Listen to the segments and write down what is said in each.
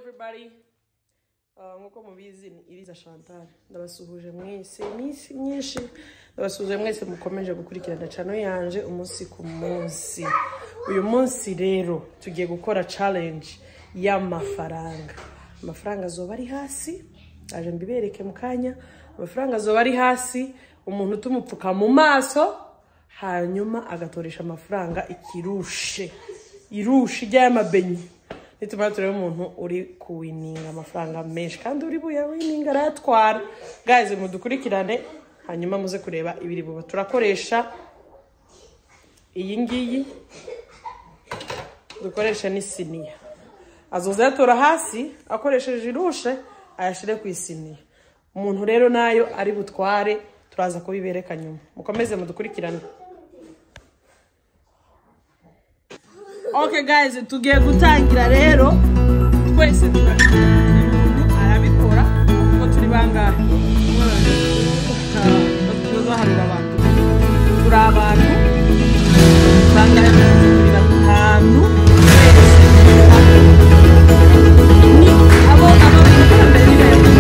everybody Uh, nk'uko mubizi ni iriza chantal ndabasuhuje mwese iminsi myinshi ndabasuhuje mwese mukomeje gukurikirana cano yanje umunsi ku munsi uyu munsi rero tugiye gukora challenge y'amafaranga amafaranga azoba ari hasi aje mbibereke mu kanya amafaranga azoba ari hasi umuntu tumupfuka mu maso hanyuma agatoresha amafaranga ikirushe irushe ry'amabenyi nitumara turebe umuntu uri kuwininga amafaranga menshi kandi uri buyawininga arayatwara gaze mudukurikirane hanyuma muze kureba ibiri buba turakoresha iyi ngiyi dukoresha n'isiniya azoza yatora hasi akoresheje irushe ayashyire ku isiniya umuntu rero nayo ari butware turaza kubibereka nyuma mukomeze mudukurikirane okay guys tugiye gutangira rero twese turabikora umuntu arabikora kuko turi bangahe tuzaharura abantu turi abantu bangahe turi batanu ni abo abo mbere ni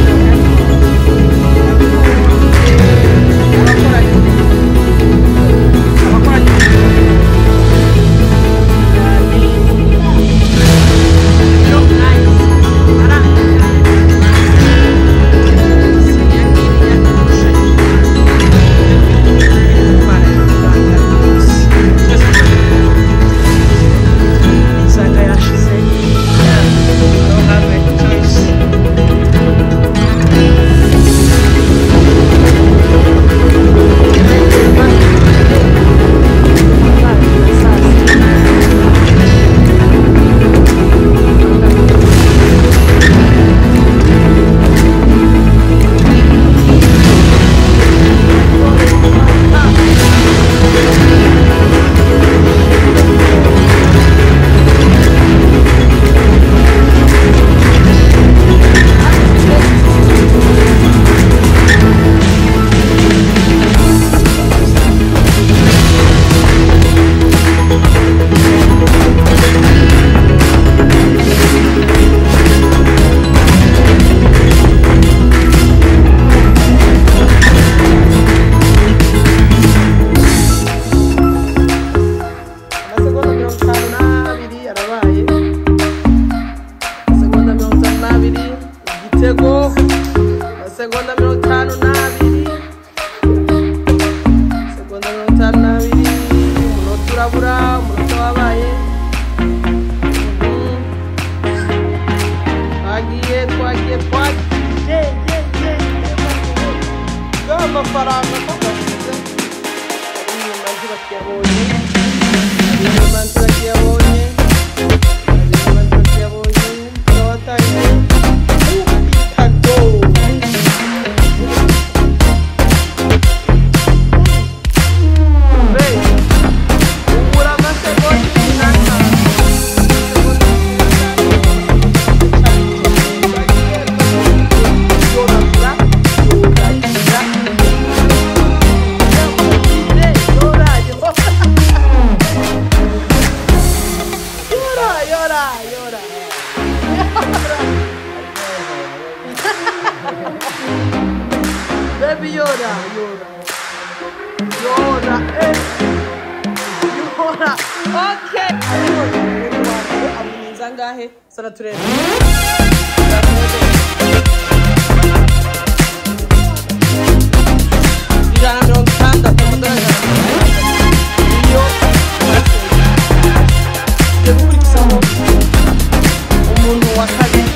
amasegonda mirongo itanu n'abiri arabaye amasegonda mirongo itanu n'abiri igitego amasegonda mirongo itanu n'abiri amasegonda mirongo itanu n'abiri umunota urabura umunota wabaye Mhm. twagiye twagiye twagiye bw'amafaranga ko gasize inyuma ntibakiyabonye inyuma ntibakiyabonye inyuma ntibakiyabonye turawatangiye ubitago Be, ubura amasegonda n'atanu Llora, llora, llora. Baby llora, llora. Llora, eh. Llora. Okay. Amuninza ngahe? Sana turebe. Ijana na mirongo itandatu amadolari ijana na mirongo itandatu. Iyo tugiye gukurikizaho umuntu wa kabiri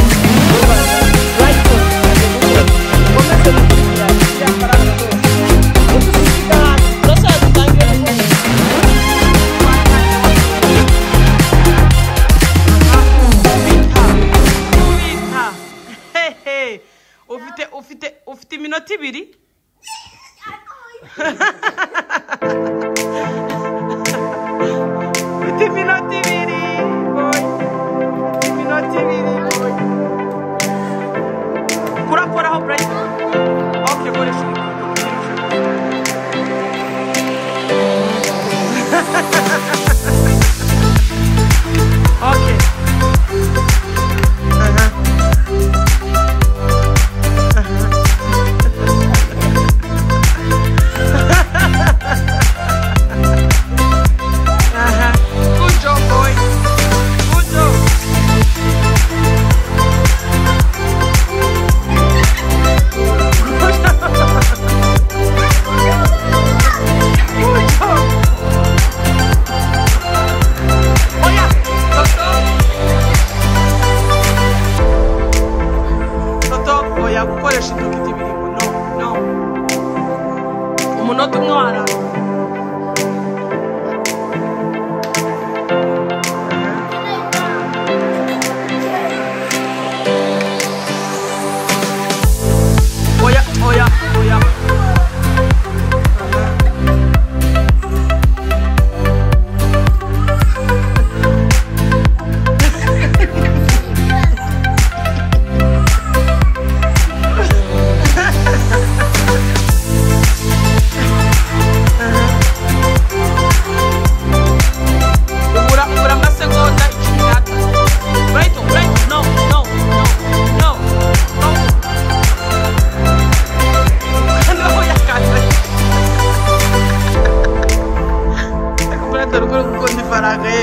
Right foot. Ukomeze gukurikira iriya faranga zose. Udusiga hasi. Turashaka dutangire gukora. Kubita. Hehe. ufite ufite ufite iminota ibiri ufite iminota ibiri boy ufite iminota ibiri boy kurakoraho burayiti oke koresha oke aha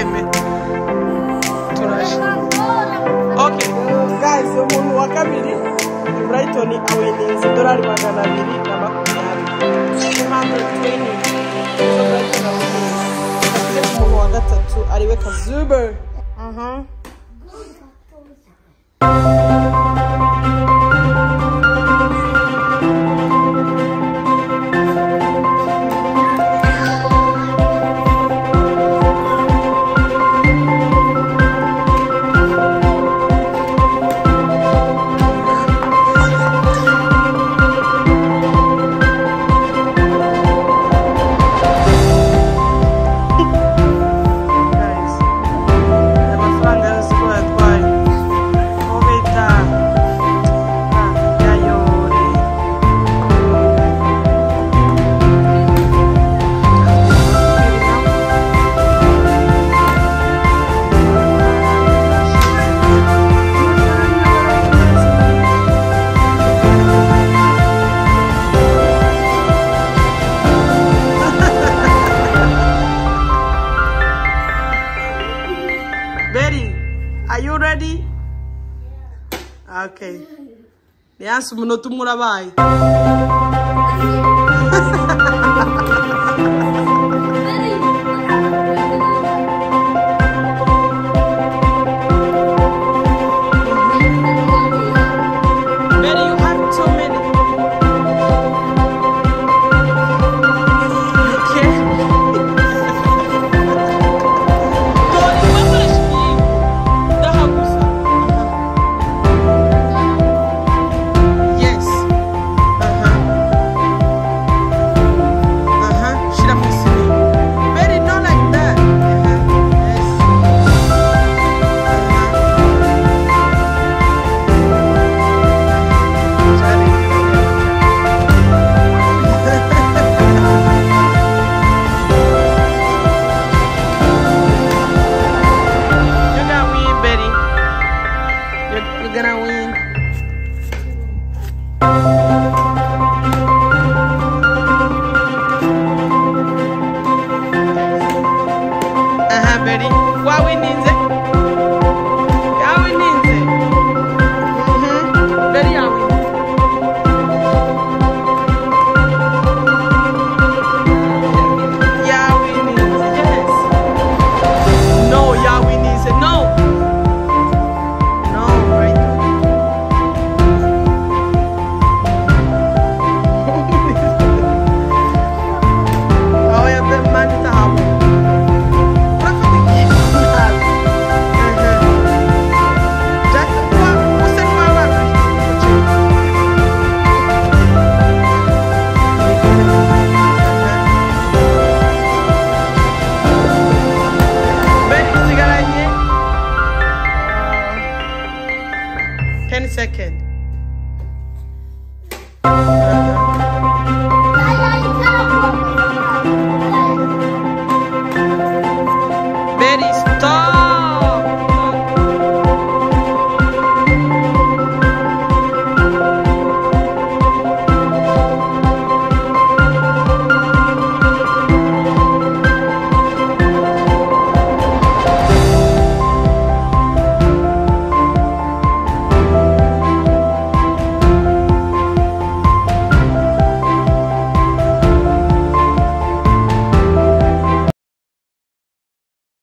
twembe turaje okay guys umuntu wa kabiri brighton aweninze idolari magana abiri na makumyabiri 220 So Brighton aweninze. Tugeze ku muntu wa gatatu ariwe kazuber aha guys aya mafaranga yose ko yatwaye aho bita ah, yayore Betty, are you ready? Okay. Nianse umunota umwe urabaye. Betty, you have two minutes. Okay. Dore wakoresha ibiyiko. Daha gusa. Yes. Aha. Aha. Shira mu isini. Betty, not like that. Aha. Yes. Aha. Charlie. You're gonna win, Betty. You're, you're gonna win. Aha, Betty. Wawininze.